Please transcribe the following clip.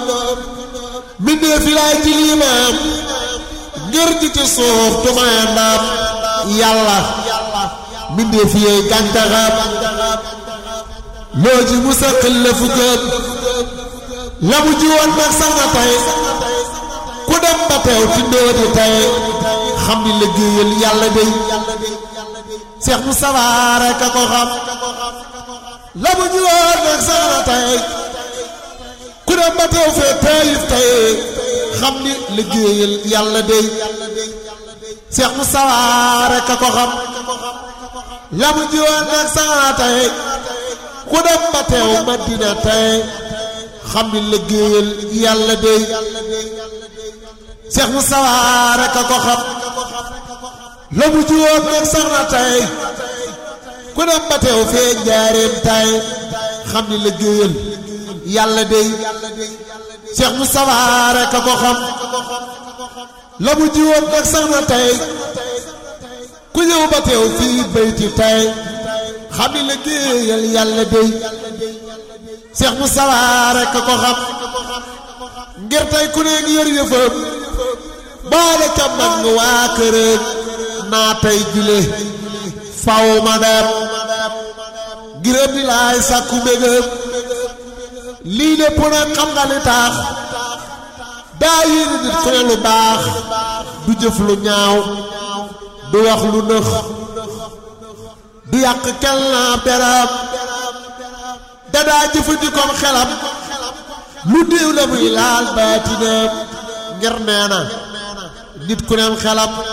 mbindee fi laay ci liimaam ngir ji ci suuf tumaye ndaam yàlla mbindee fi yey gàncaxam loo ji mu saqil la fu gën la mu ji woon nag sax na tey ku dem ba teew ci ndóoti tey xam ni liggéeyal yàlla day Seex mu sawaare ka ko xam la mu ji woon nag sax na tey ku dem ba teew fee teyif tey xam ni liggéeyal yàlla day Seex mu sawaare ka ko xam la mu ji woon nag sax na tey ku dem ba teew Madina tey xam ni liggéeyal yàlla day Seex mu sawaare ka ko xam la mu ji woon nag sax na tey ku dem ba teew fee njaareem tey xam ni liggéeyal yàlla day Seex mu sawaare ka ko xam la mu ji woon nag sax na tey ku ñëw ba teew fii bayti tey xam ni liggéeyal yàlla day Seex mu sawaare ka ko xam ngir tey ku ne ngi yor yëfam boole ca mag waa këram naa tey jile faw ma dem ngirëm di laay sàkku mbégam lii lépp nag xam nga li tax daa yéene nit ku ne lu baax du jëf lu ñaaw du wax lu nëx du yàq kel naa beram dadaa jëfandikoom xelam lu déew la muy laal baatinam ngir nee na nit ku neem xelam